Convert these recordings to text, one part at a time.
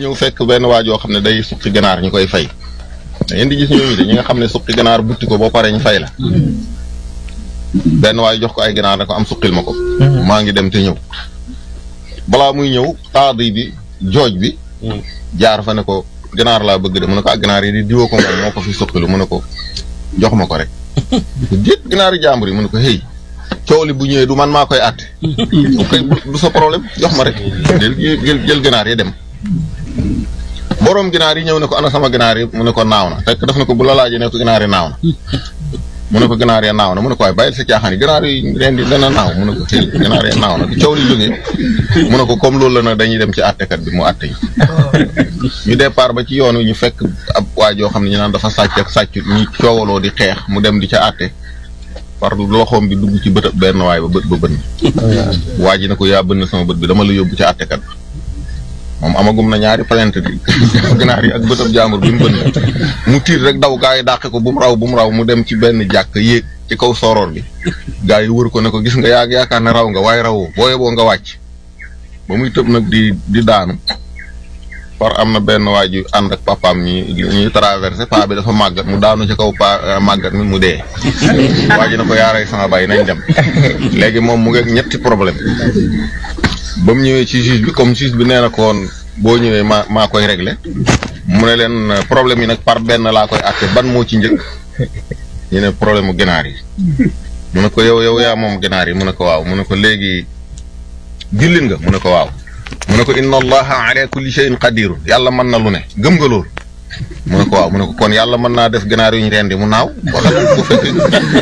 ñëw fekk benn waa joo xam ne day suqi ganaar ñu koy fay da ngeen di gis ñooñu de ñi nga xam ne suqi ganaar butti ko boo paree ñu fay la benn waay jox ko ay ganaar ne ko am suqil ma ko maa ngi dem te ñëw balaa muy ñëw taadi bi jooj bi jaar fa ne ko ganaar laa bëgg de mu ne ko ak ganaar yi di diwoo ko moom moo ko fi suqilu mu ne ko jox ma ko rek déet ganaar yi jàmbur yi mu ne ko hey coow li bu ñëwee du man maa koy àtte kay du sa problème jox ma rek jël jël jël ganaar yi dem boroom ginaar yi ñëw ne ko ana sama ginaar yi mu ne ko naaw na fekk daf ne ko bu la laajee ne ko ginaar yi naaw na mu ne ko ginaar yi naaw na mu ne ko waaye bàyyil sa caaxaan yi ginaar yi ren di dana naaw mu ne ko xëy ginaar yi naaw na coow li jógee mu ne ko comme loolu la na dañuy dem ci àttekat bi mu àtte yi ñu départ ba ci yoon wi ñu fekk ab waa joo xam ne ñu naan dafa sàcc ak sàccut ñi coowaloo di xeex mu dem di ca àtte par loxoom bi dugg ci bët benn waay ba bët ba bënn waa ji ne ko yaa bënn sama bët bi dama la yóbbu ci àttekat bi moom amagum na ñaari plainte bi ginaar yi ak bëtab jaambur bi mu bënn mu tiir rek daw gaa yi dàqe ko bu mu raw bu mu raw mu dem ci benn jàkk yéeg ci kaw soroor bi gaa yi wër ko ne ko gis nga yaa yaakaar ne raw nga waaye rawoo boo yeboo nga wàcc ba muy tëb nag di di daanu par am na benn waa ju ànd ak papaam ñi ñuy traversé paa bi dafa màggat mu daanu ci kaw paa màggat mi mu dee waa ji na ko yaaray sama bàyyi nañ dem léegi moom mu ngi ñetti problème ba mu ñëwee ci juge bi comme juge bi nee na ko woon boo ñëwee maa maa koy réglé mu ne leen problème yi nag par benn laa koy àtte ban moo ci njëkk ñu ne problème mu ginaar yi mu ne ko yow yow yaa moom ginaar yi mu ne ko waaw mu ne ko léegi jullit nga mu ne ko waaw mu ne ko inna allaha ala kulli shay'in qadirun yàlla mën na lu ne gëm nga loolu mu ne ko waaw mu ne ko kon yàlla mën naa def ganaar yu ñu rendi mu naaw waxal ko fekkee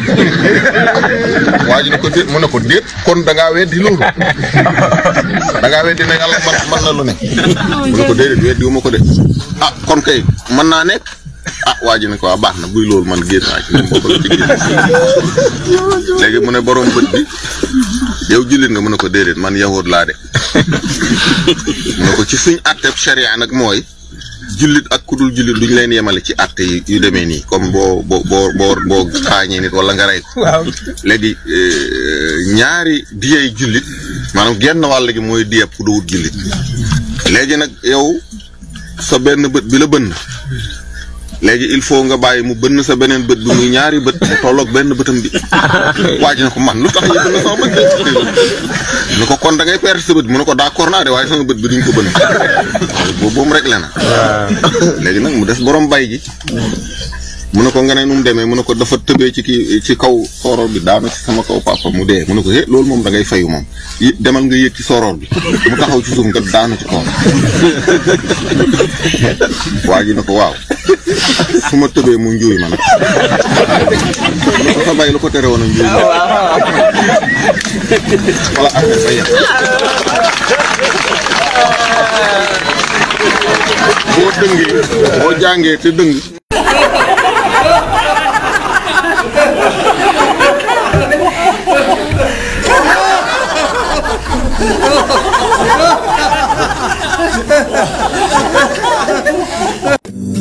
waa ji ne ko déet mu ne ko déet kon da ngaa weddi loolu da ngaa weddi ne yàlla mën mën na lu ne mu ne ko déedéet weddi wu ma ko de ah kon kay mën naa nekk ah waa ji ne ko waa baax na buy loolu man génn naa ci moom bokk la ci génn léegi mu ne borom bët bi yow jullit nga mu ne ko déedéet man yahud laa de mu ne ko ci suñ àtteb sharia nag mooy jullit ak ku dul jullit duñ leen yemale ci àtte yi yu demee nii comme boo boo boo boo boo xaañee nit wala nga rey ko léegi ñaari diyey jullit maanaam genn wàll gi mooy diyeb ku duwut jullit léegi nag yow sa benn bët bi la bënn léegi il faut nga bàyyi mu bënn sa beneen bët bi muy ñaari bët mu tolloog benn bëtam bi waaj na ko man lu tax ñu bënn sama bët bi ni ko kon da ngay perdre sa bët bi mu ne ko d'accord naa de waaye sama bët bi duñ ko bënn boobu boobu rek la na léegi nag mu des borom bay gi mu ne ko nga ne nu mu demee mu ne ko dafa tëbee ci kii ci kaw sooroor bi daanu ci sama kaw papa mu dee mu ne ko eh loolu moom da ngay fayu moom demal nga yéeg ci sooroor bi mu taxaw ci suuf nga daanu ci kaw waa ji ne ko waaw su ma tëbee mu njuuy ma nag mu ne ko sa bay lu ko tere woon a njuuy ma wala affaire ba yem boo dëngee boo jàngee te dëng